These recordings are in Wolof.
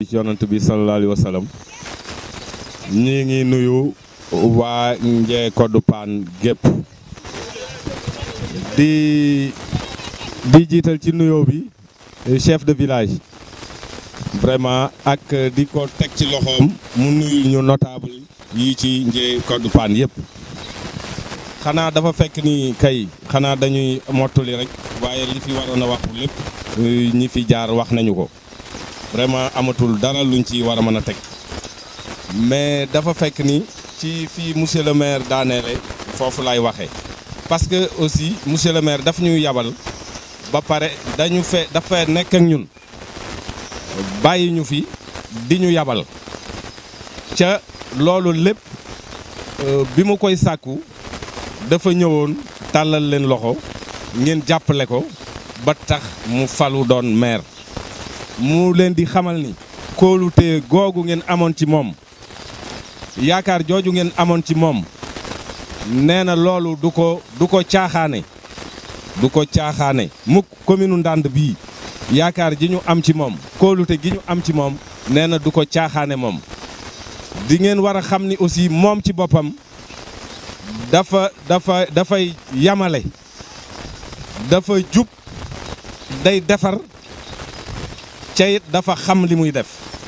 ci yonant bi sallallahu alayhi wa sallam ñi ngi nuyu waa Njee Koddu Paan gépp di di jiital ci nuyoo bi chef de village vraiment ak di ko teg ci loxoom mu nuyu ñu notable yi ci Njee Koddu Paan yëpp xanaa dafa fekk ni kay xanaa dañuy mottali rek waaye li fi waroon a wax lépp ñi fi jaar wax nañu ko vraiment amatul dara luñ ci war a mën a teg mais dafa fekk ni ci fii monsieur le maire daaneele foofu lay waxee parce que aussi monsieur le maire daf ñuy yabal ba pare dañu fe dafa nekk ak ñun bàyyi ñu fi di ñu yabal ca loolu lépp bi mu koy sàkku dafa ñëwoon tàllal leen loxo ngeen jàppale ko ba tax mu falu doon maire mu leen di xamal ni kóolute googu ngeen amoon ci moom yaakaar jooju ngeen amoon ci moom nee na loolu du ko du ko caaxaane du ko caaxaane mukk commune Ndande bii yaakaar ji ñu am ci moom kóolute gi ñu am ci moom nee na du ko caaxaane moom di ngeen war a xam ni aussi moom ci boppam dafa dafa dafay yamale dafa jub day defar ca it dafa xam li muy def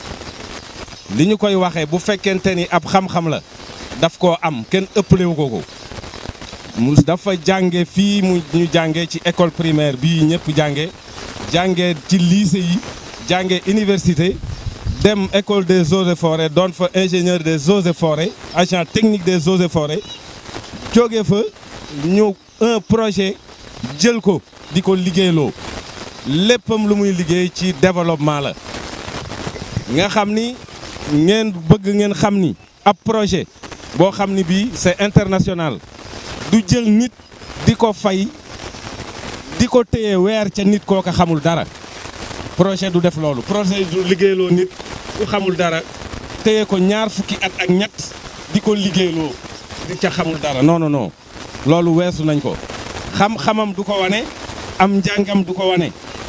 li ñu koy waxee bu fekkente ni ab xam-xam la daf koo am kenn ëppalewu ko ko mu dafa jànge fii mu ñu jànge ci école primaire bii ñëpp jànge jànge ci lycée yi jànge université dem école des eaux et forêts doon fa ingénieur des eaux et forêts agent technique des eaux et forêts jóge fa ñu un projet jël ko di ko liggéeyloo léppam lu muy liggéey ci développement la nga xam ni ngeen bëgg ngeen xam ni ab projet boo xam ni bii c'est international du jël nit di ko fay di ko téye weer ca nit kooka xamul dara projet du def loolu projet du liggéeyloo nit ku xamul dara téye ko ñaar fukki at ak ñett di ko liggéeyloo di ca xamul dara non non non loolu weesu nañ ko xam-xamam du ko wane am njàngam du ko wane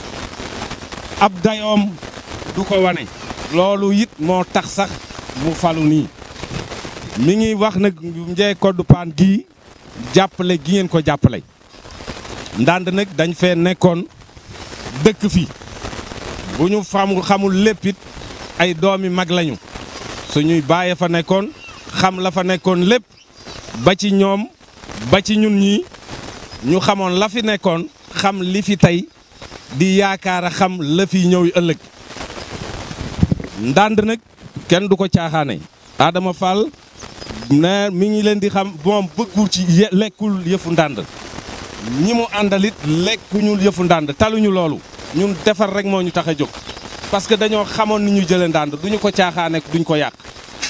ab dayoom du ko wane loolu it moo tax sax mu falu nii mi ngi wax nag Njee Koddu Paan gii jàppale gi ngeen ko jàppale ndànd nag dañ fee nekkoon dëkk fi bu ñu fam xamul léppit ay doomi mag lañu suñuy bàyyee fa nekkoon xam la fa nekkoon lépp ba ci ñoom ba ci ñun ñii ñu xamoon la fi nekkoon xam li fi tey di yaakaar a xam la fi ñëw ëllëg ndànd nag kenn du ko caaxaane Adama Fall ne mi ngi leen di xam moom bëggul ci lekkul yëfu ndànd ñi mu àndalit lekkuñu yëfu ndànd taluñu loolu ñun defar rek moo ñu tax a jóg parce que dañoo xamoon ni ñu jëlee ndànd duñu ko caaxaane duñ ko yàq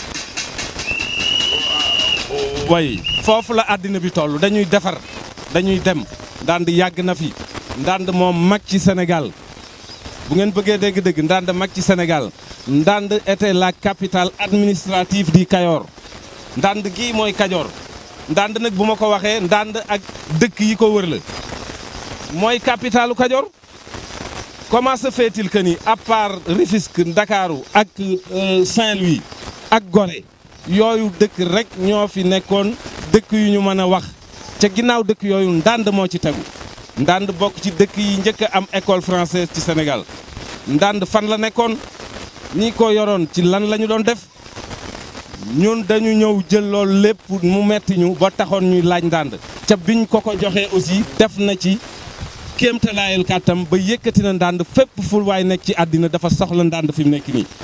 way foofu la àddina bi toll dañuy defar dañuy dem ndànd yàgg na fi ndànd moom mag ci Sénégal bu ngeen bëggee dégg-dégg ndànd mag ci Sénégal ndànd était la capitale administrative du Kayor ndànd gii mooy Kajoor ndànd nag bu ma ko waxee ndànd ak dëkk yi ko wër la mooy capitalu Kajoor comment se fait-il que ni à part Rufisque Ndakaaru ak Saint-Louis ak Gorée yooyu dëkk rek ñoo fi nekkoon dëkk yu ñu mën a wax ca ginnaaw dëkk yooyu ndànd moo ci tegu ndànd bokk ci dëkk yi njëkk a am école française ci Sénégal ndànd fan la nekkoon ñi ko yoroon ci lan la ñu doon def ñun dañu ñëw jël loolu lépp mu metti ñu ba taxoon ñuy laaj ndànd ca biñ ko ko joxee aussi def na ci kéemtalaayal kàttam ba yëkkati na ndànd fépp ful waay nekk ci àddina dafa soxla ndànd fi mu nekk nii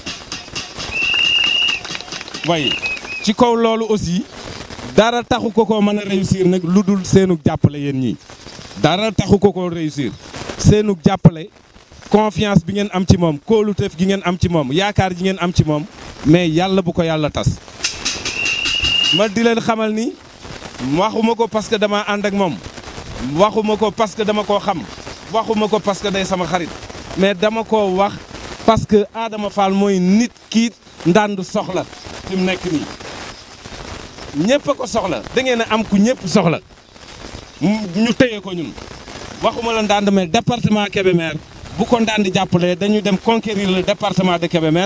way ci kaw loolu aussi dara taxu ko ko mën a réussir nag lu dul seenug jàppale yéen ñii dara taxu ko ko réussir seenug jàppale confiance bi ngeen am ci moom kóoluteef gi ngeen am ci moom yaakaar ji ngeen am ci moom mais yàlla bu ko yàlla tas ma di leen xamal ni waxuma ko parce que dama ànd ak moom waxuma ko parce que dama koo xam waxuma ko parce que day sama xarit mais dama koo wax parce que Adama Fall mooy nit kii ndànd soxla fi mu nekk nii ñëpp a ko soxla da ngeen a am ku ñëpp soxla ñu téye ko ñun waxuma la ndànd mais département Kébémer bu ko ndànd jàppalee dañuy dem conquérir le département de Kébémer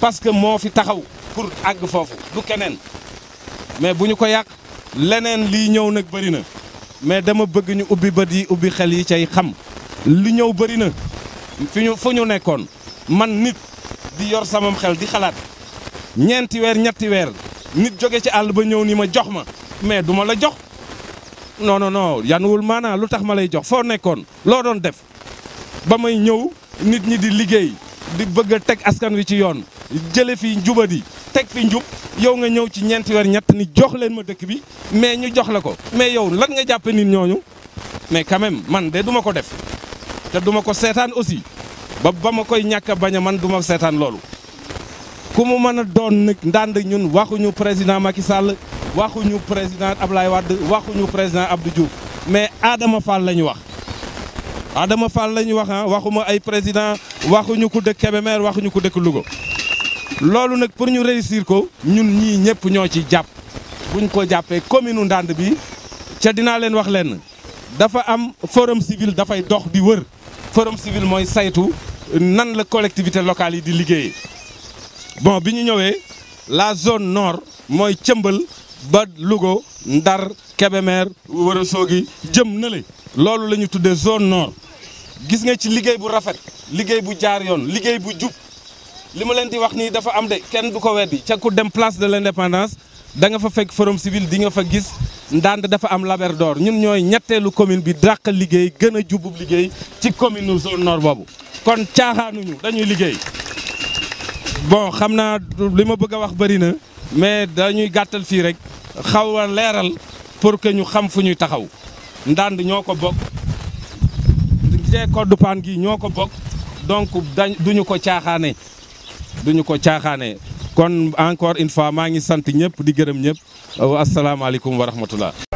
parce que moo fi taxaw pour àgg foofu du keneen mais bu ñu ko yàq leneen lii ñëw nag bëri na mais dama bëgg ñu ubbi bët yi ubbi xel yi cay xam li ñëw bëri na fi ñu fu ñu nekkoon man nit di yor samam xel di xalaat ñeenti weer ñetti weer nit jóge ci àll ba ñëw ni ma jox ma mais du ma la jox non non non yanuwul maanaa lu tax ma lay jox foo nekkoon loo doon def ba may ñëw nit ñi di liggéey di bëgg a teg askan wi ci yoon jële fi njubadi teg fi njub yow nga ñëw ci ñeenti weer ñett ni jox leen ma dëkk bi mais ñu jox la ko mais yow lan nga jàppe nit ñooñu mais quand même man de duma ko def te duma ko seetaan aussi ba ba ma koy ñàkk a bañ a man duma seetaan loolu ku mu mën a doon nag ndànd ñun waxuñu président Macky Sall waxuñu président Ablaye Wade waxuñu président Abdou Diouf mais Adama Fall la ñu wax Adama Fall la ñu wax ah waxuma ay président waxuñu ku dëkk Kébémer waxuñu ku dëkk Louga loolu nag pour ñu réussir ko ñun ñii ñëpp ñoo ci jàpp buñ ko jàppee commune u Ndande bi ca dinaa leen wax leen dafa am forum civil dafay dox di wër forum civil mooy saytu nan la collectivité locale yi di liggéeyee bon bi ñu ñëwee la zone nord mooy cëmbal ba Louga Ndar Kébémer Ourossogui jëm na le loolu la ñu tuddee zone nord gis nga ci liggéey bu rafet liggéey bu jaar yoon liggéey bu jub li ma leen di wax nii dafa am de kenn du ko weddi ca ku dem place de l'indépendance da nga fa fekk forum civil di nga fa gis Ndande dafa am Labrador ñun ñooy ñetteelu commune bi dàq liggéey gën a jubub liggéey ci commune nu zone nord boobu kon caaxaanuñu dañuy liggéey bon xam naa li ma bëgg a wax bëri na mais dañuy gàttal fii rek xaw a leeral pour que ñu xam fu ñuy taxaw Ndande ñoo ko bokk jee koddu paan gi ñoo ko bokk donc dañ duñu ko caaxaane duñu ko caaxaane kon encore une fois maa ngi sant ñëpp di gërëm ñëpp asalaamaaleykum wa rahmatullah